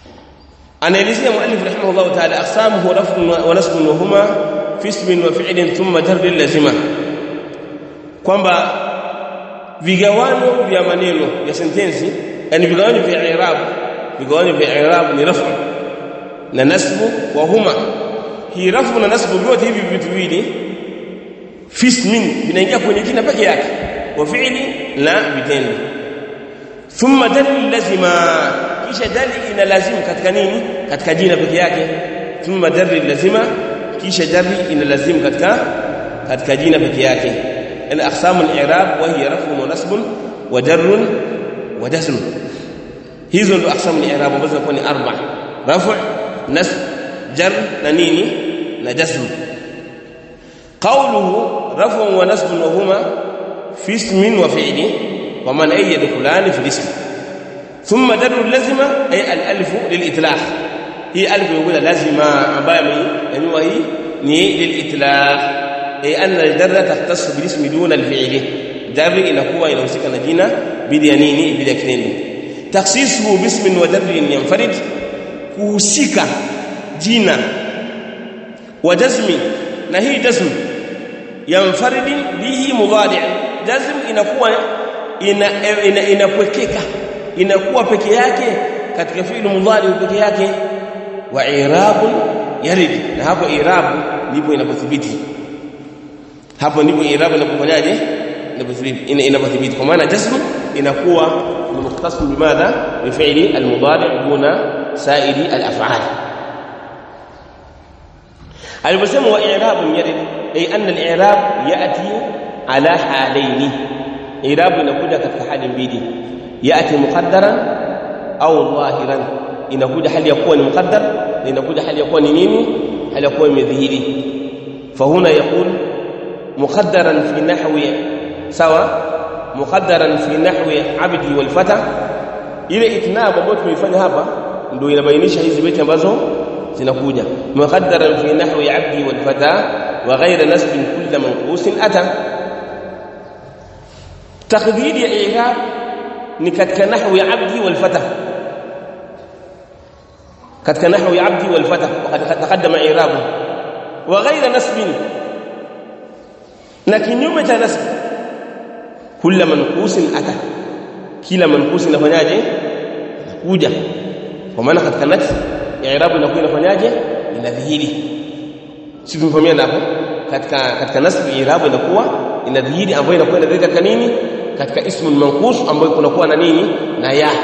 anaelezea muallif rahimahullah ta'ala aqsamuhu raf'un wa nasbun wa huma fi ismin wa fi'lin thumma jar lazima kwamba vigawano vya maneno ya sentensi yani vigawano vya i'rab vigawano vya i'rab ni raf'u na nasbu wa huma hii raf'u na nasbu vyote hivi vitu viwili fi ismin vinaingia kwenye jina peke yake wa fi'li na vitendo thumma dal lazima kisha dali ina lazimu katika nini katika jina peke yake thumma dal lazima kisha dali ina lazimu katika katika jina peke yake yani aqsamu al-i'rab wa hiya raf'un wa nasbun wa jarrun wa jazm hizo ndo aqsamu al-i'rab ambazo zinakuwa ni arba raf' nasb jar na nini na jazm qawluhu raf'un wa nasbun wa huma fi ismin wa fi'li wa man ay yadkhulani fi al-ism thumma darru lazima ay al-alif lil-itlaq hii alif yuqula lazima ambayo yani hii ni lil-itlaq ay anna al-jarra tahtassu bil-ismi duna al-fi'li jarri inakuwa inahusika na jina bidi ya nini bidi ya kitendo takhsisuhu bismin wa darrin yanfarid kuhusika jina wa jazmi na hii jazm yanfaridi bihi mudari jazm inakuwa ina inapwekeka ina inakuwa peke yake katika fi'il mudari peke yake wa i'rabun yarid na hapo i'rabu ndipo inapothibiti hapo ndipo i'rabu inapofanyaje inapothibiti inapothibiti kwa maana jazm inakuwa ni mukhtasar bimadha bi fi'li al-mudari duna sa'iri al-af'al aliposema wa i'rabun yarid ay anna al-i'rab ya'ti ala halaini i'rab inakuja katika hali mbili ya'ti muqaddaran au dhahiran inakuja hali ya kuwa ni muqaddar na inakuja hali ya kuwa ni nini hali ya kuwa imedhihiri fahuna yaqul muqaddaran fi nahwi sawa muqaddaran fi nahwi abdi wal fata ile itnab ambayo tumeifanya hapa ndio inabainisha hizi beti ambazo zinakuja muqaddaran fi nahwi abdi wal fata wa ghayra nasbin kull manqus ata taqdir ya i'rab ni katika nahwi abdi wal fata katika nahwi abdi wal fata وقد تقدم i'rabu wa ghayra nasbin na kinyume cha nasb kull manqus ata kila manqus inafanyaje kuja kwa maana katika nafsi i'rabu inakuwa inafanyaje inadhihiri si tumefahamiana hapo katika katika nasb i'rabu inakuwa inadhihiri ambayo inakuwa inadhihiri katika nini katika ismu manqus ambayo kunakuwa na nini na ya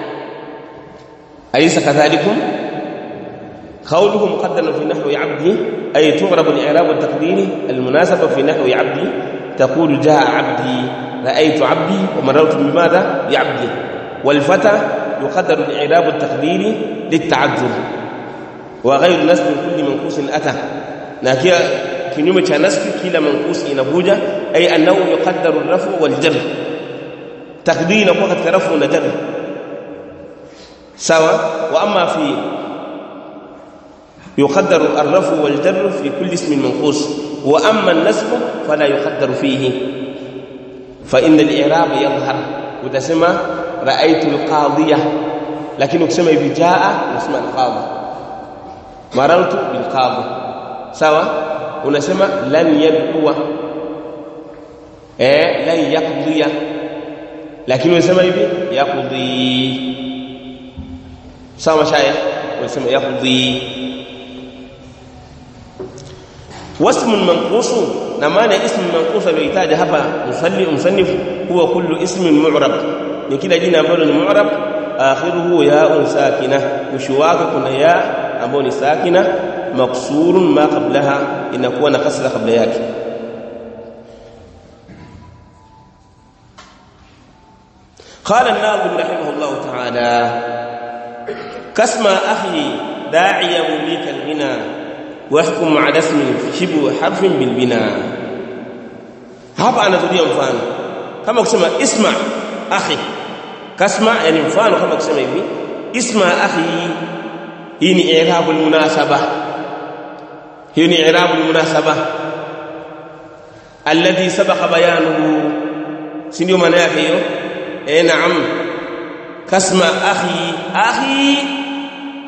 alaysa kadhalikum قوله مقدما في نحو عبدي أي تغرب الإعراب التقديري المناسبة في نحو عبدي تقول جاء عبدي رأيت عبدي ومررت بماذا بعبدي والفتى يقدر الإعراب التقديري للتعذر وغير نسب كل منقوص أتى لكن kinyume cha nasbi kila mankusi inakuja ay annahu yuqaddaru ar-rafu wal jar takdiri inakuwa katika rafu na jar sawa wa amma fi yuqaddaru ar-rafu wal jar fi kulli ismin manqus wa amma an-nasb fala yuqaddaru fihi fa inna al-i'rab yadhhar utasema ra'aytu al-qadiyah lakini ukisema hivi jaa unasema al-qadi marartu bil qadi sawa unasema lan yadua eh lan yaqdiya lakini unasema hivi yaqdi sawa mashaya unasema yaqdi wasm manqus na maana ism manqus alihitaji hapa musalli musannif huwa kullu ismin mu'rab ni kila jina ambalo ni mu'rab akhiruhu ya sakina mwisho wake kuna ya ambayo ni sakina مكسور ما قبلها inakuwa na kasra kabla yake قال الناظم رحمه الله تعالى كسم اخي داعي مليك الغنى واحكم على اسم شبه حرف بالبناء hapa anatulia mfano kama kusema isma akhi kasma yani mfano kama kusema hivi isma akhi hii ni i'rabul munasaba hiyo ni i'rabu munasaba alladhi sabaqa bayanuhu si ndio maana yake hiyo eh naam kasma akhi akhi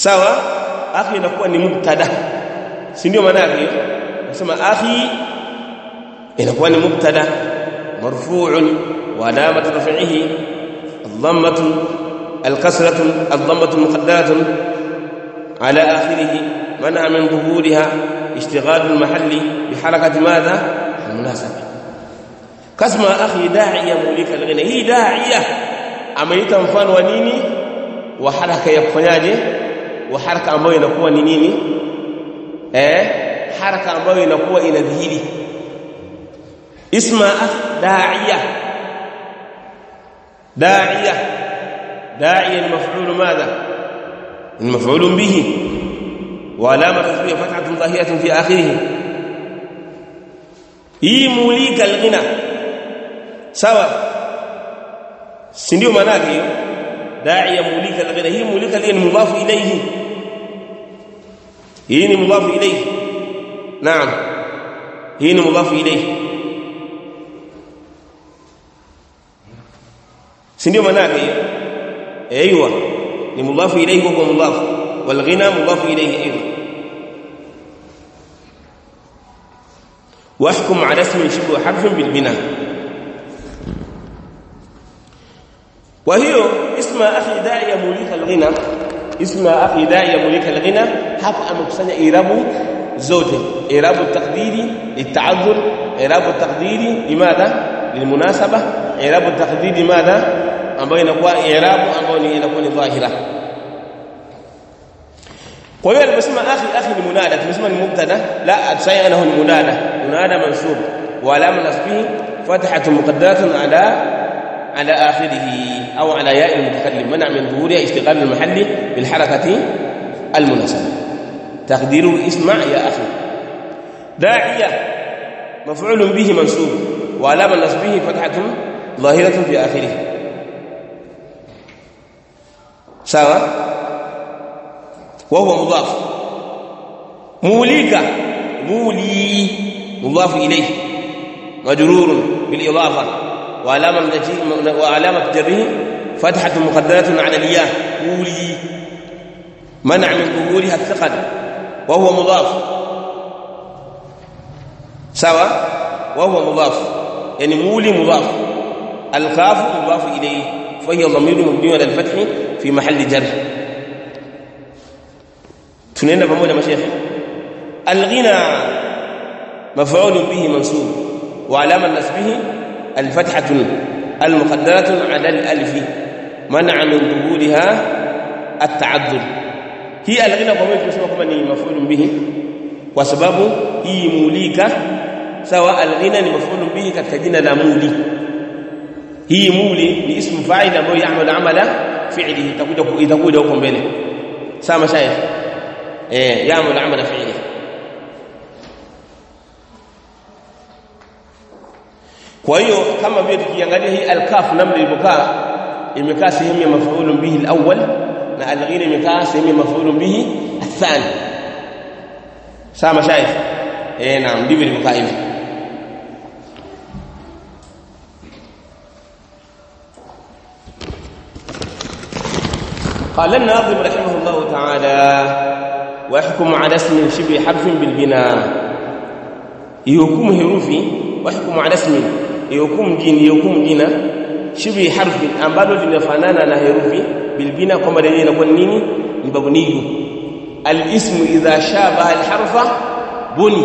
sawa akhi inakuwa ni mubtada si ndio maana yake nasema akhi inakuwa ni mubtada marfu'un wa alamat raf'ihi الضمه الكسره الضمه المقدره على اخره منع من ظهورها اشتغال المحل بحركه ماذا المناسبه كسم اخي داعيه مولك الغنى هي داعيه ameita mfano wa nini wa haraka ya kufanyaje wa haraka ambayo inakuwa ni nini eh haraka ambayo inakuwa inadhihiri isma da'iya da'iya da'iya المفعول ماذا المفعول به وعلامه تسميه فتحه ظاهره في اخره hii mulika alghina sawa si ndio maana yake hiyo da'iya mulika alghina hii mulika ni mudhafu ilayhi hii ni mudhafu ilayhi naam hii ni mudhafu ilayhi si ndio maana yake hiyo ايوه ni mudhafu ilayhi wa mudhaf wal ghina mudhafu ilayhi ايضا واحكم على اسم شبه حرف بالبناء وهي اسم اخي داعي مولك الغنى اسم اخي داعي مولك الغنى hapa amekusanya irabu zote irabu taqdiri lita'azzur irabu taqdiri limadha lilmunasaba irabu taqdiri madha ambayo inakuwa i'rabu ambayo ni inakuwa ni dhahira kwa hiyo aliposema akhi akhi ni munada tumesema ni mubtada la atsaya anahu ni munada munada mansub wa alama nasbihi fathatu muqaddaratun ala على آخره أو على ياء المتكلم منع من ظهورها اشتغال المحل بالحركة المناسبة تقديره اسمع يا أخي داعية مفعول به منصوب وعلامة نصبه فتحة ظاهرة في آخره sawa وهو مضاف موليك مولي مضاف إليه مجرور بالإضافة وعلامة وعلامة جره فتحة مقدرة على الياء مولي منع من ظهورها الثقل وهو مضاف سوا وهو مضاف يعني مولي مضاف الكاف مضاف إليه فهي ضمير مبني على الفتح في محل جر tunaenda pamoja mashaikh alghina maf'ul bihi mansub wa alama nasbihi alfathatu almuqaddaratu ala alif man'a min dhuhuriha at-ta'addud hii alghina kwa mimi tunasema kama ni maf'ul bihi kwa sababu hii mulika sawa alghina ni maf'ul bihi katika jina la muli hii muli ni ismu fa'il ambayo ya'malu amala fi'lihi itakuja itakuja huko mbele sawa mashaikh eh ya'malu amala fi'lihi kwa hiyo kama vile tukiangalia hii al-kaf namna ilivyokaa imekaa sehemu ya maf'ulun bihi al-awwal na al-ghina imekaa sehemu ya maf'ulun bihi athani sawa mashaikh eh naam ndivyo ilivyokaa hivi قال الناظم رحمه الله تعالى واحكم على اسم شبه حرف بالبناء يحكم حروفي واحكم على اسم يحكم جين يحكم جina شبه حرف ambalo linafanana na herufi bilbina kwamba lenyewe inakuwa nini ni mabniyu alismu idha shabaha alharfa buni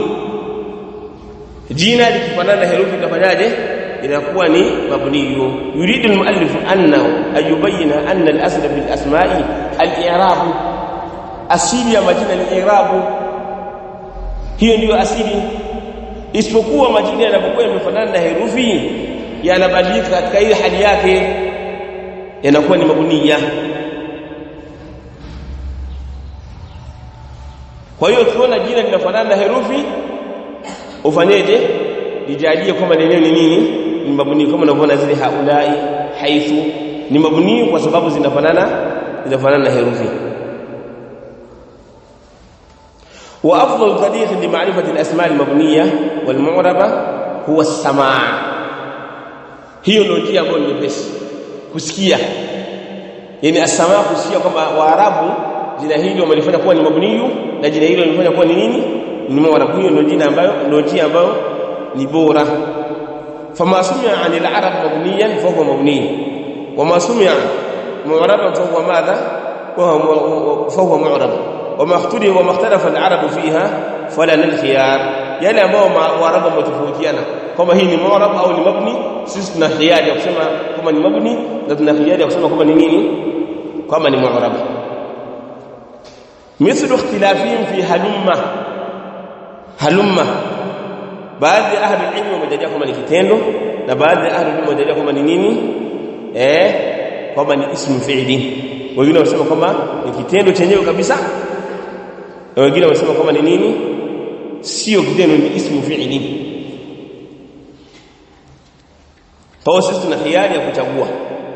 jina likifanana na herufi itafanyaje inakuwa ni mabniyu yuridu almuallif annahu ayubayina anna al-asl bil asma'i al-i'rab asili ya majina ni i'rab hiyo ndiyo asili isipokuwa majina yanapokuwa yamefanana na herufi yanabadilika katika ile hali yake yanakuwa ni mabniya kwa hiyo ukiona jina linafanana na herufi ufanyeje lijalie kwamba lenyewe ni nini ni mabuni kama unavyoona zile haulai haithu ni mabuni kwa sababu zinafanana zinafanana na herufi wa afdal tariq li ma'rifati al-asma' al-mabniyya wal mu'raba huwa as-sama' hiyo ndio njia ambayo ni nyepesi kusikia yani as-sama' kusikia kwamba waarabu jina hili wamelifanya kuwa ni mabniyu na jina hili wamelifanya kuwa ni nini ni mu'rab hiyo ndio jina ambayo ndio njia ambayo ni bora fama sumia anil arab mabniyan fa huwa mabni wama sumia mu'raban fa huwa madha fa huwa mu'rab wama ikhtalafa wama ikhtalafa al arab fiha fala lil khiyar yale ambao waarabu wametofautiana kama hii ni mu'rab au ni mabni sisi tuna khiyari ya kusema kama ni mabni na tuna khiyari ya kusema kama ni nini kama ni mu'rab مثل اختلافهم في هلمة هلمة baadhi ya ahli ilmu wamejalia kwamba ni kitendo na baadhi ya ahli ilmu wamejalia kwamba ni nini eh kwamba ni ismu fi'li wengine wanasema kwamba ni kitendo chenyewe kabisa na wengine wanasema kwamba ni nini sio kitendo ni ismu fi'li kwa sisi tuna hiari ya kuchagua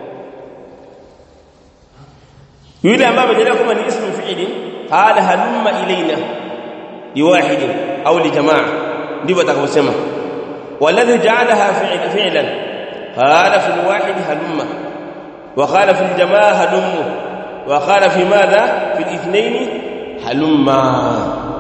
yule ambaye amejalia kwamba ni ismu fi'li qala halumma ilaina liwahid au lijamaa ndivyo atakavyosema waladhi ja'alaha fi'lan qala fi alwahid halumma wa qala fi aljamaa halummu wa qala fi madha fi alithnain halumma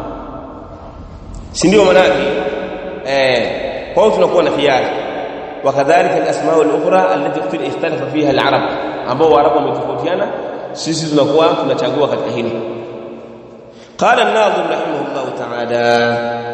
si ndio maana yake eh kwa hiyo tunakuwa na khiari وكذلك الاسماء الاخرى التي اختلف فيها العرب ambao waarabu wametofautiana sisi tunakuwa tunachagua katika hili قال الناظم رحمه الله تعالى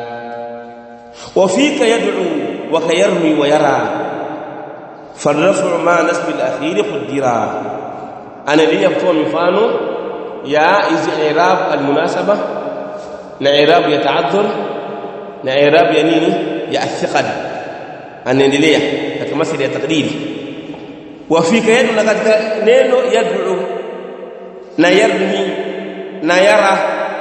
وفيك يدعو وكيرمي ويرى فالرفع مع نسب الاخير قدرا انا لي kutoa mifano ya hizi i'rab almunasaba na i'rab ya ta'addur na i'rab ya nini ya athiqal anaendelea katika masala ya taqdiri wafika yadu na katika neno yad'u na yarmi na yara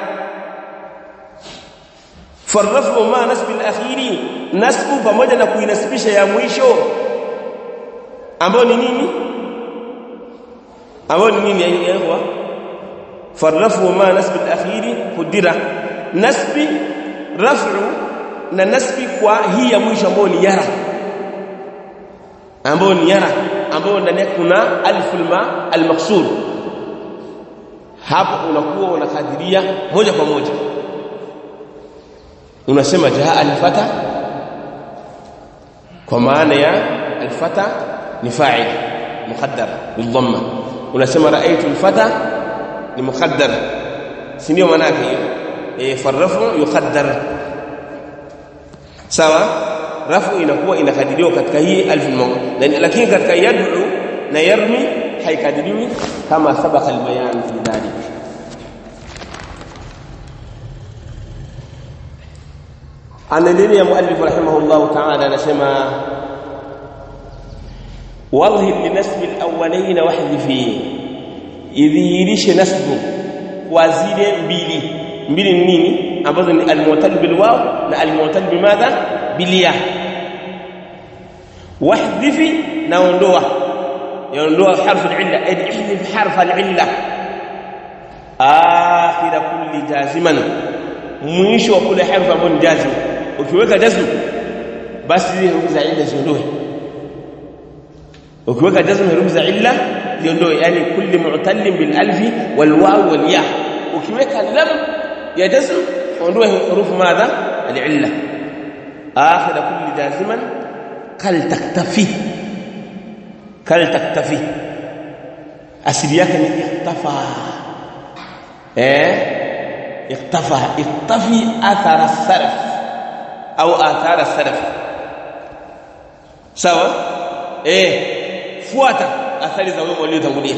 farrafu ma nasbi al-akhiri nasbu pamoja na kuinasibisha ya mwisho ambao ni nini ambao ni nini aiywa farrafu ma nasbi al-akhiri kudira nasbi raf'u na nasbi kwa hii ya mwisho ambao ni yara ambao ni yara ambao ndani yake kuna alful ma al-maqsud hapo unakuwa unakadiria moja kwa moja unasema jaa alfata kwa maana ya alfata ni fa'il muqaddar bidhamma unasema raaitu alfata ni muqaddar si ndio maana yake hiyo eh farrafu yuqaddar sawa rafu inakuwa inakadiriwa katika hii alf lakini katika yad'u na yarmi haikadiriwi kama sabaka albayan fi dhalik anaendelea muallif rahimahullah ta'ala anasema wadhhir li nasb al-awwalayn wahdhifi idhihirishe nasbu kwa zile mbili mbili ni nini ambazo ni al-mu'tal bil waw na al-mu'tal bimadha bil ya wahdhifi naondoa yaondoa harfu al-illa idhif harfa al-illa akhir kulli jaziman mwisho wa kule harfu ambayo ni jazim ukiweka jazm basi zile herufi za illa ziondoe ukiweka jazm herufi za illa ziondoe yani kulli mu'tallin bil alfi wal waw wal ya ukiweka lam ya jazm ondoa herufi madha al illa akhir kulli jaziman kal taktafi kal taktafi asili yake ni iktafa eh اختفى اختفي اثر السلف او اثار السلف sawa eh fuata athari za wema waliotangulia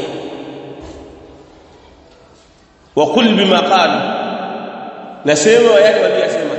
wa qul bima qalu nasema yale waliyosema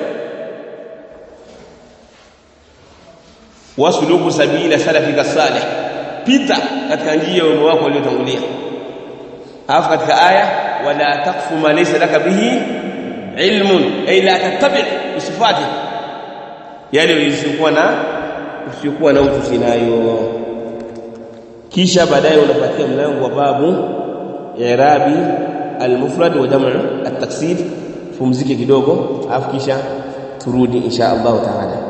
wasuluku sabila salafika salih pita katika njia ya wema wako waliotangulia alafu katika aya wala taqfu ma laysa laka bihi ilmun ay la tattabi usifati yale usiyokuwa na usiyokuwa na ujuzi nayo kisha baadaye unapatia mlango wa babu i'rabi al-mufrad wa jam'u at-taksir pumzike kidogo alafu kisha turudi insha Allah taala